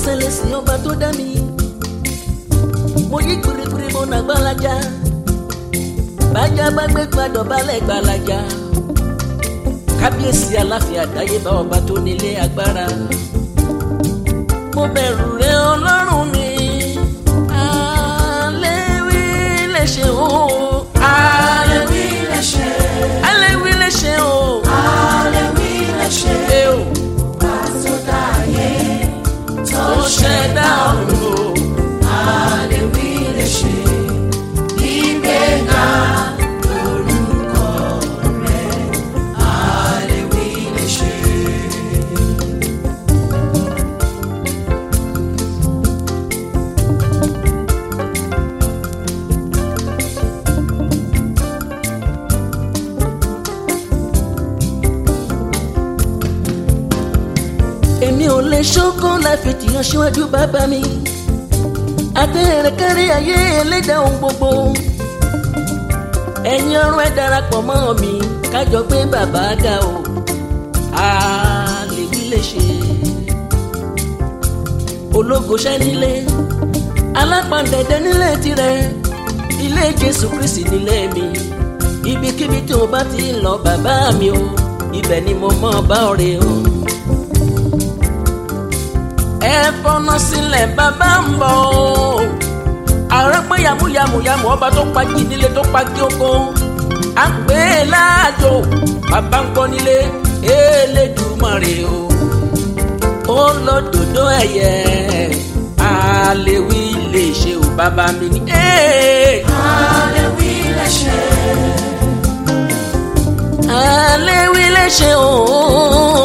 ṣẹlẹ̀ sí ọba tó dá mi mo yí gbirigbiri mo nà gbalaja bájá bá gbé gbàdọ̀ balẹ̀ gbalaja kábíyèsí aláfin àdáyébá ọba tó nílé agbára mo bẹ̀rù rẹ ọlọ́run mi àléwí lè ṣe o Àlèwí lè ṣe, àléwí lè ṣe o àlèwí lè ṣe, ẹ o bá tó dá ayé tó ó ṣẹ̀dá ọ̀run o. Àlèwí lè ṣe, ìgbéga lórúkọ rẹ̀. Àlèwí lè ṣe. èmi ò lè ṣókó láì fi tìyàn síwájú bàbá mi àtẹ̀rẹ̀kẹ́rẹ́ ayé ẹlẹ́dàá ohun gbogbo ẹ̀yin ọ̀run ẹ̀ darapọ̀ mọ́ mi kájọ gbé bàbá ga o àlèwí lè ṣe ológo ṣẹ́ nílé alápàǹdẹ̀dẹ̀ nílé tirẹ̀ ilé jésù kristi nílé mi ibikíbi tí mo bá ti ń lọ bàbá mi o ibẹ̀ ni mo mọ̀ bá ọ̀rẹ́ o ẹ fọnà sílẹ̀ bàbá ń bọ̀ o. ààrẹ pé yàmúyàmúyàmú ọba tó pa jí nílé tó pa jí oko. à ń pè é láàjò bàbá ń gbọ́ nílé Elédùmarè o. ó lọ dòdò ẹ̀yẹ àlèwí lè ṣe o bàbá mi ní. Àlèwí lè ṣe, àlèwí lè ṣe o.